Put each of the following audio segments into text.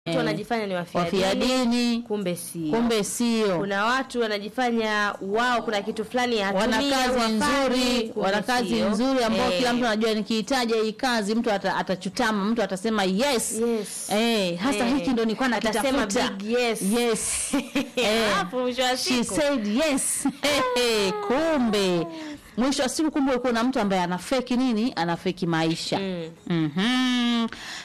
watu wanajifanya ni wafia wafia dini, dini kumbe sio. kumbe sio Kuna watu wanajifanya wao kuna kitu fulani wana hatumii au kazi hafanyi, nzuri kumbe wana kazi sio. nzuri ambao Eh, kila mtu anajua nikihitaji hii kazi mtu ata- atachutama mtu atasema yes, Yes. Eh, hasa Eh, hiki ndo nilikuwa atasema nakitafuta big yes. yes. Eh, Alafu mwisho wa she siku said yes Hehe, kumbe mwisho wa siku kumbe ulikuwa na mtu ambaye ana feki nini ana feki maisha Mm. Mhm.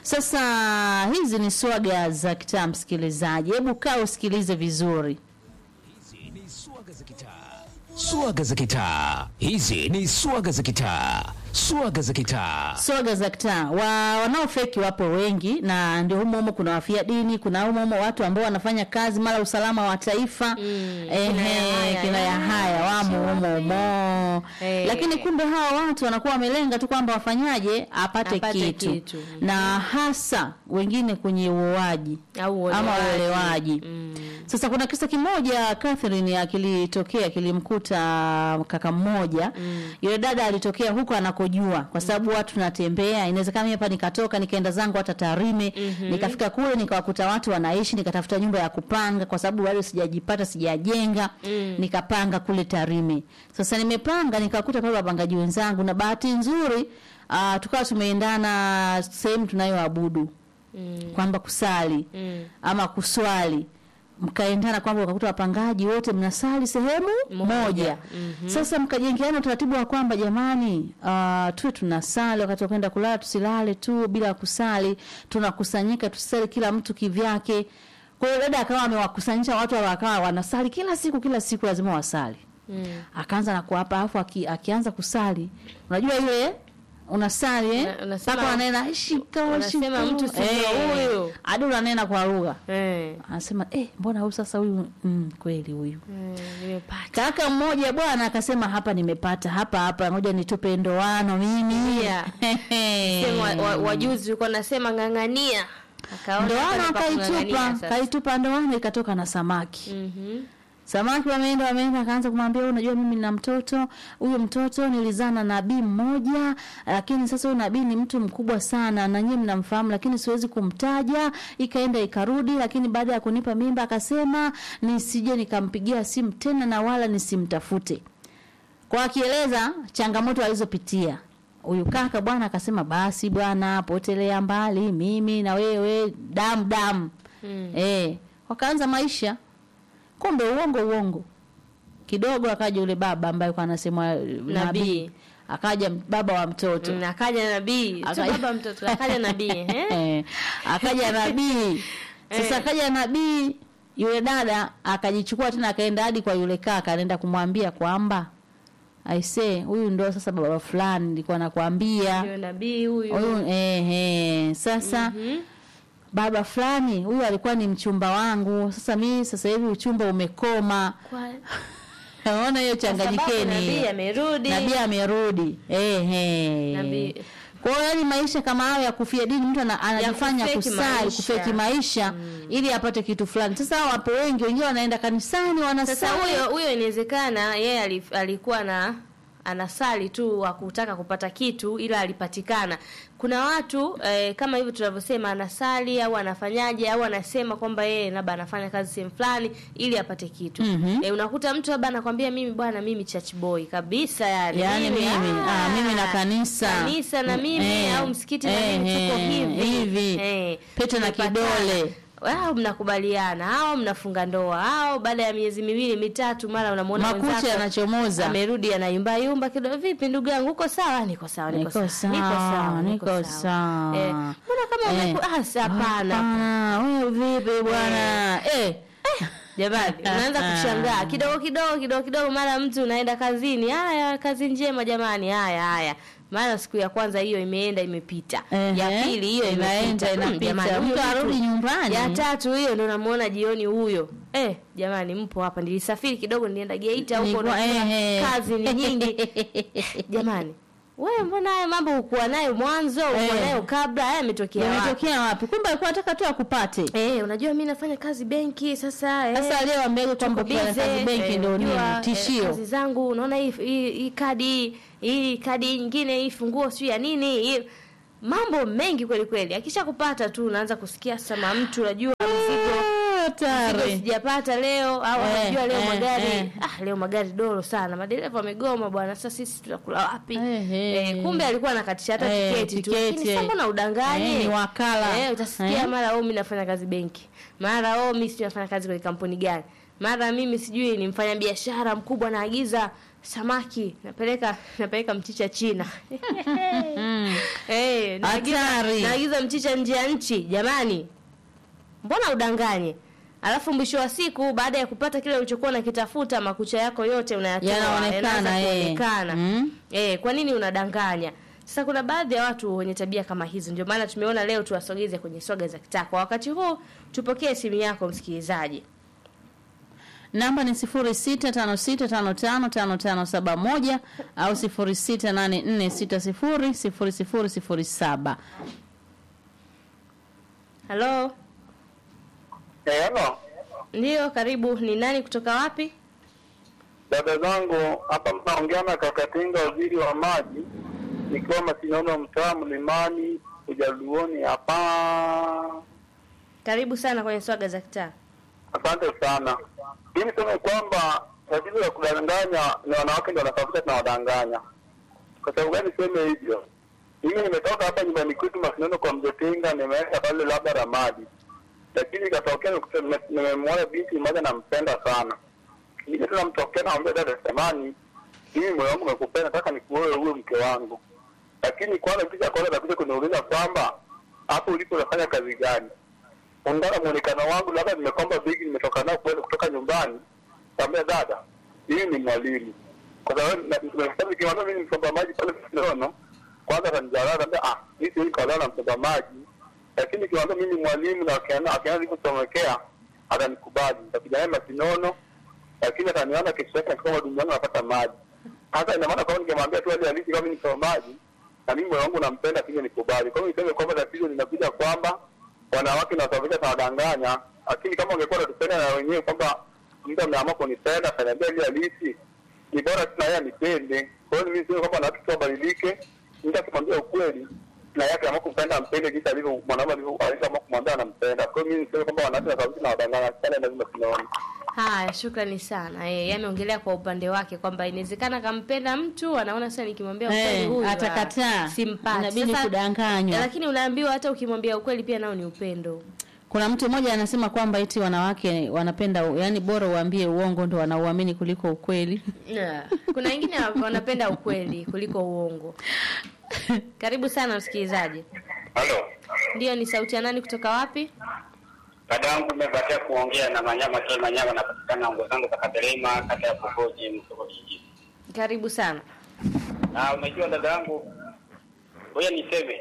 Sasa hizi ni swaga za kitaa, msikilizaji, hebu kaa usikilize vizuri. Hizi ni swaga za kitaa. Swaga za kitaa. Hizi ni swaga za kitaa. Swaga za kitaa. Swaga za kitaa wa, wanaofeki wapo wengi, na ndio humo humo kuna wafia dini, kuna humo humo watu ambao wanafanya kazi mara usalama wa taifa Mm, ehe, kina Yahaya, kina Yahaya wamo humo humo, Eh. lakini kumbe hawa watu wanakuwa wamelenga tu kwamba wafanyaje apate, Apate kitu. kitu. na hasa wengine kwenye uoaji au ama uolewaji. uelewaji Mm. sasa kuna kisa kimoja Catherine akilitokea kilimkuta kaka mmoja mm. yule dada alitokea huko anakojua kwa sababu watu tunatembea inawezekana mimi hapa nikatoka nikaenda zangu hata Tarime mm-hmm. nikafika kule nikawakuta watu wanaishi nikatafuta nyumba ya kupanga kwa sababu bado sijajipata sijajenga mm. nikapanga kule Tarime sasa nimepanga nikakuta pale wapangaji wenzangu na bahati nzuri uh, tukawa tumeendana sehemu tunayoabudu Mm. kwamba kusali Mm. ama kuswali mkaendana kwamba ukakuta wapangaji wote mnasali sehemu Moja. moja, Mhm. sasa mkajengeana utaratibu wa kwamba jamani, uh, tuwe tunasali wakati wa kwenda kulala, tusilale tu bila kusali, tunakusanyika tusali kila mtu kivyake. Kwa hiyo dada akawa amewakusanyisha watu wakawa wanasali kila siku, kila siku lazima wasali Mm. akaanza na kuapa afu aki, akianza kusali unajua ile unasali eh Una- unasema- mpaka wanena shika unasema shika mtu si ndio huyu. hadi unanena kwa lugha Eh. anasema eh mbona huyu sasa huyu mm, kweli huyu Mm, nimepata. kaka mmoja bwana akasema hapa nimepata hapa hapa ngoja nitupe ndoano mimi Yeah. Sema wa- wa- wajuzi ulikuwa nasema ng'ang'ania Akaona hapa ndoano ni pa kung'ang'ania akaitupa sasa. kaitupa ndoano ikatoka na samaki Mhm. Samaki wameenda wameenda, akaanza kumwambia "Wewe unajua mimi nina mtoto, huyu mtoto nilizaa na nabii mmoja, lakini sasa huyu nabii ni mtu mkubwa sana na nyinyi mnamfahamu, lakini siwezi kumtaja. Ikaenda ikarudi, lakini baada ya kunipa mimba akasema nisije nikampigia simu tena na wala nisimtafute, kwa akieleza changamoto alizopitia huyu kaka bwana. Akasema basi bwana, potelea mbali, mimi na wewe damu damu. Mm. Eh, wakaanza maisha kumbe uongo uongo kidogo akaja yule baba ambaye kwa anasema nabii Nabii. akaja baba wa mtoto Mm, akaja nabii Sio Akaja- baba mtoto akaja nabii eh? Eh, akaja nabii sasa Eh. akaja nabii yule dada akajichukua tena akaenda hadi kwa yule kaka anaenda kumwambia kwamba aisee huyu ndo sasa baba fulani nilikuwa nakwambia Ndio nabii huyu huyu eh, eh, sasa Mhm. baba fulani huyu alikuwa ni mchumba wangu sasa mimi sasa hivi uchumba umekoma Kwa- naona hiyo kwa sababu changanyikeni nabii hiyo. amerudi nabii amerudi eh, Nabii- eh. kwa hiyo yani maisha kama hayo ya kufia dini mtu ana- anajifanya kufeki kusali maisha. kufeki maisha ili apate kitu fulani sasa hao wapo wengi wengine wanaenda kanisani Sasa wanasali huyo huyo inawezekana yeye ali- alikuwa na anasali tu wa kutaka kupata kitu ila alipatikana. Kuna watu eh, kama hivyo tunavyosema anasali au anafanyaje au anasema kwamba yeye labda anafanya kazi sehemu fulani ili apate kitu. Mhm. Eh, unakuta mtu labda anakwambia mimi bwana mimi church boy kabisa yani. yani mimi ah, mimi na kanisa Kanisa na mimi Eh, au msikiti na eh, mimi tuko eh, hivi. hivi. Eh, Pete na tumepatana. kidole. au mnakubaliana au mnafunga ndoa au baada ya miezi miwili mitatu mara unamwona makucha mwenzako yanachomoza amerudi anayumba yumba kidogo vipi ndugu yangu uko sawa niko sawa niko Niko sawa sawa, niko sawa. eh mbona kama Eh. umeku ah si hapana Hapana, wewe vipi bwana eh jamani unaanza kushangaa kidogo kidogo kidogo kidogo mara mtu unaenda kazini haya kazi njema jamani haya haya maana siku ya kwanza hiyo imeenda imepita Ehe. ya pili hiyo Inaenda, imepita. Mm, inapita. jamani, Mtu huyo arudi nyumbani. ya tatu hiyo ndo namuona jioni huyo eh jamani mpo hapa nilisafiri kidogo nilienda Geita huko Nilikuwa- na ehe. kazi ni nyingi jamani wewe mbona haya mambo hukuwa nayo mwanzo hukuwa Eh. nayo kabla haya yametokea wapi yametokea wapi kumbe alikuwa anataka tu akupate eh unajua mimi nafanya kazi benki sasa eh sasa leo ambege kwamba tuko kufanya busy, kazi benki eh, ndio nini unajua, eh, tishio kazi zangu unaona hii hii hii kadi hii kadi nyingine hii funguo sio ya nini hii mambo mengi kweli kweli. Akisha kupata tu unaanza kusikia sama mtu unajua mzigo Ah, mzigo hatari. sijapata leo au Eh, unajua leo eh, magari eh. ah, leo magari doro sana, madereva wamegoma bwana, sasa sisi tutakula wapi? Eh, eh. Eh, kumbe alikuwa anakatisha hata Eh, tiketi tu, tiketi, lakini sasa eh. mbona udanganye? Eh, ni wakala. Eh, utasikia Eh. mara oh, mimi nafanya kazi benki, mara oh, mimi sijui nafanya kazi kwenye kampuni gani, mara mimi sijui ni mfanya biashara mkubwa, naagiza samaki napeleka napeleka mchicha China. Eh, naagiza, Hatari. naagiza mchicha nje ya nchi. Jamani, mbona udanganye? Alafu mwisho wa siku baada ya kupata kile ulichokuwa unakitafuta, makucha yako yote unayatoa Yanaonekana, yanaanza eh. kuonekana. Mm. Eh, kwa nini unadanganya? Sasa kuna baadhi ya watu wenye tabia kama hizo, ndio maana tumeona leo tuwasogeze kwenye swaga za kitaa. Kwa wakati huu tupokee simu yako msikilizaji. Namba ni 0656555571 au 0684600007. Halo, Eh, halo ndiyo, karibu. Ni nani kutoka wapi? dada zangu, hapa mnaongea na Kakatinga, waziri wa maji, nikiwa Masinono, mtaa Mlimani, Ujaluoni hapa. Karibu sana kwenye swaga za kitaa. Asante sana. Hii niseme kwamba tatizo la kudanganya ni wanawake ndio wanasababisha tunawadanganya. Kwa sababu gani niseme hivyo? Mimi nimetoka hapa nyumbani kwetu Masinono kwa Mjotinga, nimeenda pale labda Ramadi, lakini ikatokea nikuta- nime- nimemwona binti mmoja nampenda sana. Nije tena mtokea namwambia dada, samani mimi moyo wangu umekupenda, nataka nikuoe uwe mke wangu. Lakini kwanza kisha kwanza atakuja kuniuliza kwamba hapo ulipo unafanya kazi gani? Undana muonekano wangu, labda nimekomba bigi, nimetoka nao kwenda kutoka nyumbani. Kaambia dada, mimi ni mwalimu, kwa sababu na- nimesema nikimwambia mimi ni msomba maji pale Sinono, kwanza atanidharau, ataambia ah, mimi siwezi kuolewa na msomba maji. Lakini nikimwambia mimi ni mwalimu na akiona akiona nilivyosomekea, atanikubali, nitakuja naye Masinono, lakini ataniona kesho yake akiwa dumu yangu napata maji. Hata ina maana kwamba ningemwambia tu hali halisi kama mimi ni msomba maji na mimi moyo wangu nampenda, pia nikubali. Kwa hiyo niseme kwamba tatizo linakuja kwamba wanawake nasababisha tawadanganya, lakini kama ungekuwa natupenda na wenyewe kwamba mtu ameamua kunipenda akaniambia ile halisi, ni bora tu na yeye anipende. Kwa hiyo mimi sio kwamba wanawake tu wabadilike, mtu akimwambia ukweli na yeye akiamua kumpenda ampende jinsi alivyo mwanaume alivyo alivyoamua kumwambia anampenda. Kwa hiyo mimi niseme kwamba wanawake nasababisha nawadanganya sana, lazima tunaona Haya, shukrani sana. Eh, yameongelea kwa upande wake kwamba inawezekana kampenda mtu anaona sasa nikimwambia ukweli Eh, huyu ah, atakataa. simpati. Inabidi Sasa, kudanganywa. Lakini unaambiwa hata ukimwambia ukweli pia nao ni upendo. Kuna mtu mmoja anasema kwamba eti wanawake wanapenda yani bora uambie uongo ndo wanauamini kuliko ukweli. Yeah. Kuna wengine wanapenda ukweli kuliko uongo. Karibu sana msikilizaji. halo Ndiyo, ni sauti ya nani kutoka wapi? dada yangu nimebatia kuongea na Manyama K Manyama, napatikana ngo zangu za Katerema, kata ya Pogoji, Msoko kijiji. Karibu sana. Na unajua dada yangu, ngoja niseme,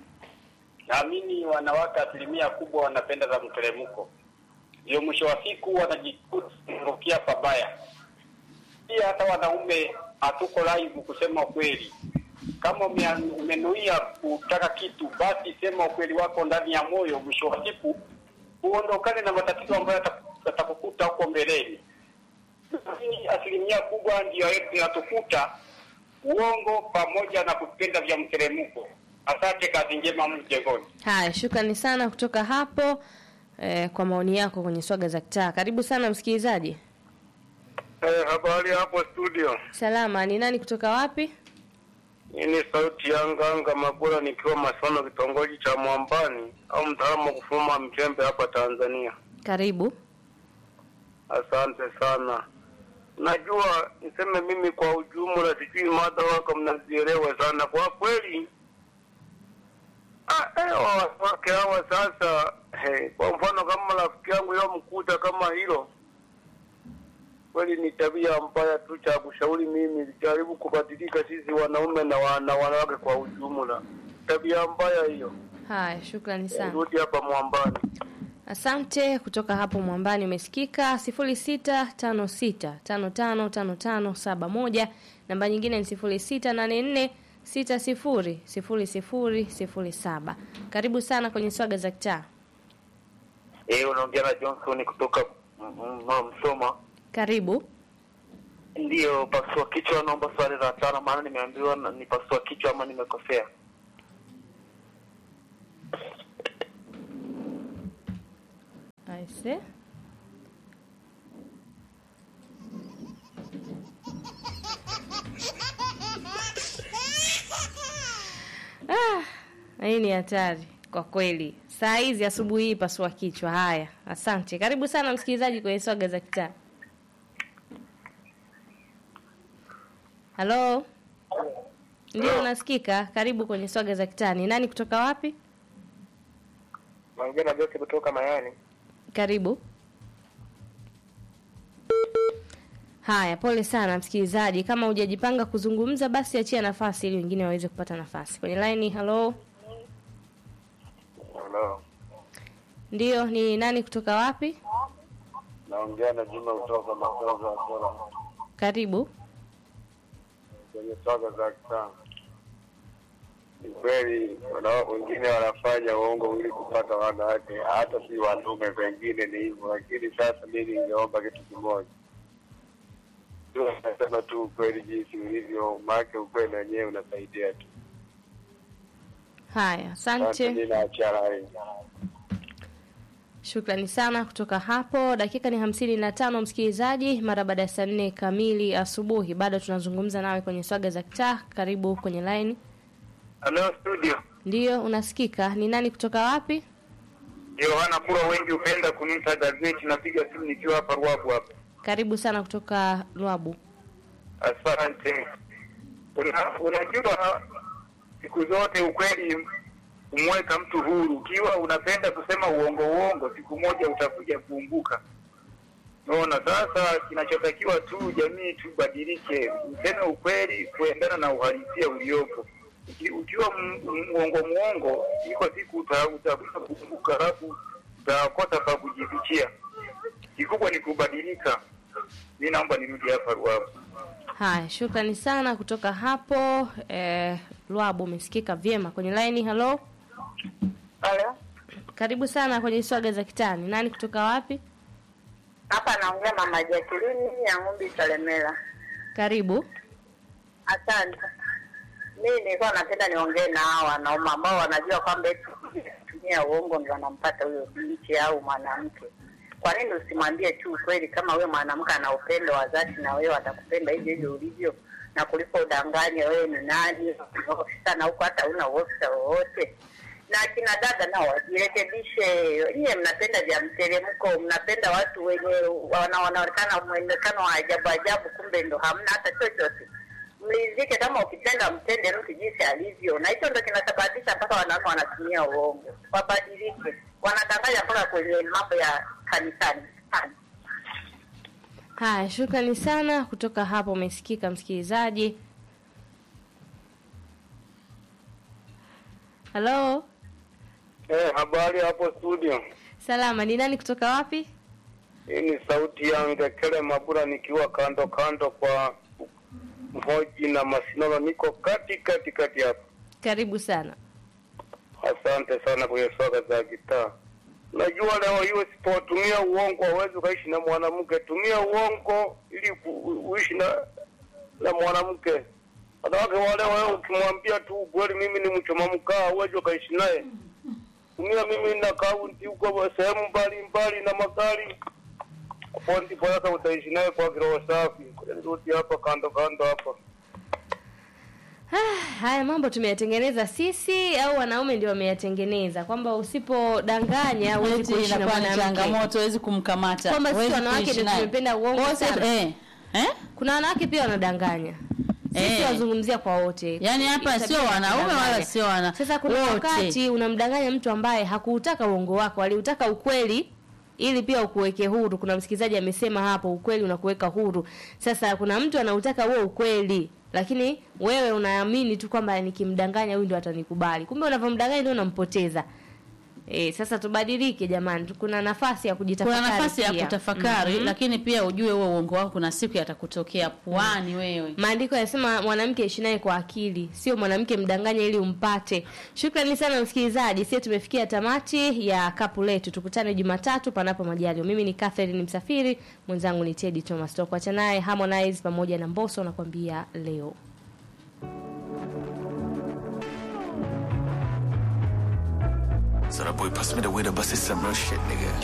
naamini wanawake asilimia kubwa wanapenda za mteremko, ndio mwisho wa siku wanajikurukia pabaya. Pia hata wanaume hatuko live kusema ukweli. Kama ume- umenuia kutaka kitu, basi sema ukweli wako ndani ya moyo. Mwisho wa siku uondokane na matatizo ambayo yata- yatakukuta huko mbeleni. Lakini asilimia kubwa ndio yetu inatukuta uongo pamoja na kupenda vya mteremko. Asante, kazi njema mjengoni. Haya, shukrani sana kutoka hapo eh, kwa maoni yako kwenye swaga za kitaa. Karibu sana msikilizaji. Eh, habari hapo studio. Salama, ni nani kutoka wapi? Hii ni sauti ya Nganga Mabula nikiwa Masono, kitongoji cha Mwambani au mtaalamu wa kufuma mchembe hapa Tanzania. Karibu. Asante sana. Najua niseme mimi kwa ujumla, sijui mada wako mnazielewa sana kwa kweli. Ah, eh, wanawake hawa sasa, hey, kwa mfano kama rafiki yangu yo mkuta kama hilo, kweli ni tabia mbaya tu. Cha kushauri mimi, jaribu kubadilika sisi wanaume na, wa, na wanawake kwa ujumla. Tabia mbaya hiyo. Haya, shukrani sana. Rudi hapa Mwambani. Asante kutoka hapo Mwambani umesikika sifuri sita tano sita tano tano tano tano saba moja. Namba nyingine ni sifuri sita nane nne sita sifuri sifuri sifuri sifuri saba. Karibu sana kwenye swaga za kitaa. Eh, unaongea na Johnson kutoka mm, mm, Msoma. Karibu. Ndiyo, pasua kichwa, naomba swali la tano, maana nimeambiwa na- ni pasua kichwa ama nimekosea. Aise. Ah, hii ni hatari kwa kweli. Saa hizi asubuhi hii pasua kichwa. Haya, asante. Karibu sana msikilizaji kwenye swaga za kitaa. Halo, ndio unasikika? Karibu kwenye swaga za kitaa. Ni nani kutoka wapi? Naongea na Jose kutoka Mayani. Karibu. Haya, pole sana msikilizaji. Kama hujajipanga kuzungumza, basi achia nafasi ili wengine waweze kupata nafasi kwenye line. Halo, Hello. ndio ni nani kutoka wapi? Naongea na Juma kutoka Masoga Bora Karibu. kwenye swaga za kitaa. Ni kweli wana- wengine wanafanya uongo ili kupata wanawake, hata si wanaume, pengine ni hivyo, lakini sasa mi ningeomba kitu kimoja tu, nasema tu ukweli jinsi ulivyo, maake ukweli wenyewe unasaidia tu. Haya, Sasa asante. mi naachia line. Shukrani sana kutoka hapo. Dakika ni hamsini na tano msikilizaji, mara baada ya saa nne kamili asubuhi. Bado tunazungumza nawe kwenye swaga za kitaa. Karibu kwenye line. Hello studio. Ndiyo, unasikika. Ni nani kutoka wapi? Yohana Kura, wengi hupenda kuniita gazeti. Napiga simu nikiwa hapa Ruabu hapa. Karibu sana kutoka Lwabu. Asante. Una, unajua siku zote ukweli humweka mtu huru. Ukiwa unapenda kusema uongo uongo, siku moja utakuja kuumbuka. Unaona, sasa kinachotakiwa tu jamii tubadilike, useme ukweli kuendana na uhalisia uliopo. Uki- Ukiwa m- m- muongo muongo, iko siku uta- utakuja kuumbuka, halafu utakosa pa kujifichia. Kikubwa ni kubadilika. Mi naomba nirudi hapa Ruavu. Haya, shukrani sana kutoka hapo eh, Lwabu. Umesikika vyema kwenye line. Halo, Halo, karibu sana kwenye swaga za kitani. Nani kutoka wapi? hapa naongea mama Jacqueline ya Ng'umbi Salemela. Karibu. Asante. Mimi nilikuwa napenda niongee na hao wanaume ambao wanajua kwamba eti kutumia uongo ndio wanampata huyo binti au mwanamke. Kwa nini usimwambie tu ukweli kama huyo mwanamke ana upendo wa dhati na wewe atakupenda hivyo hivyo ulivyo na kuliko udanganye wewe ni nani ofisa na huko hata una ofisa wowote. Na kina dada nao wajirekebishe. Nyie mnapenda vya mteremko, mnapenda watu wenye wana- wanaonekana mwonekano wa ajabu ajabu, kumbe ndo hamna hata chochote mlizike kama ukipenda mtende mtu jinsi alivyo, na hicho ndo kinasababisha mpaka wanaume wanatumia uongo. Wabadilike, wanadanganya mpaka kwenye mambo ya kanisani. Haya, shukrani sana kutoka hapo. Umesikika msikilizaji. Halo, Eh, habari hapo studio. salama. Ni nani kutoka wapi? Hii ni sauti ya Ngekele Mabura nikiwa kando kando kwa Mhoji na Masinoro, niko kati kati kati hapa. Karibu sana. Asante sana kwenye swaga za gitaa. Najua leo hii usipotumia uongo hauwezi ukaishi na mwanamke. Tumia uongo ili ku- u- uishi na na mwanamke. Wanawake wale wewe ukimwambia tu ukweli, mimi ni mchoma mkaa, huwezi ukaishi naye. Tumia mimi na kaunti huko sehemu mbalimbali na magari, hapo ndipo sasa utaishi naye kwa kiroho safi. Ngoja nirudi hapa kando kando hapa. Ah, haya mambo tumeyatengeneza sisi au wanaume ndio wameyatengeneza, kwamba usipodanganya huwezi Eti kuishi na inakuwa ni mwanamke. changamoto, huwezi kumkamata. Kwamba sisi huwezi wanawake kuishi ndio naye. tumependa uongo Kwa hiyo sasa- sana. Eh? Eh? Kuna wanawake pia wanadanganya. Sisi Eh. wazungumzia kwa wote. Yaani hapa Tabia sio ya wanaume kudanganya. wala sio wana- Sasa kuna wote. wakati unamdanganya mtu ambaye hakuutaka uongo wako, aliutaka ukweli ili pia ukuweke huru. Kuna msikilizaji amesema hapo, ukweli unakuweka huru. Sasa kuna mtu anautaka huo ukweli, lakini wewe unaamini tu kwamba nikimdanganya huyu ndio atanikubali. Kumbe unavyomdanganya ndio unampoteza. E, sasa tubadilike jamani, kuna nafasi ya kujitafakari. kuna nafasi ya pia. kutafakari Mhm. lakini pia ujue huo uongo wako kuna siku yatakutokea puani wewe Maandiko yanasema mwanamke ishi naye kwa akili, sio mwanamke mdanganye ili umpate. Shukrani sana msikilizaji, sisi tumefikia tamati ya kapu letu. Tukutane Jumatatu panapo majaliwa. Mimi ni Catherine Msafiri, mwenzangu ni Teddy Thomas. Tutakuacha naye Harmonize pamoja na Mbosso nakwambia leo. So that boy passed me the weed, I busted some real shit, nigga.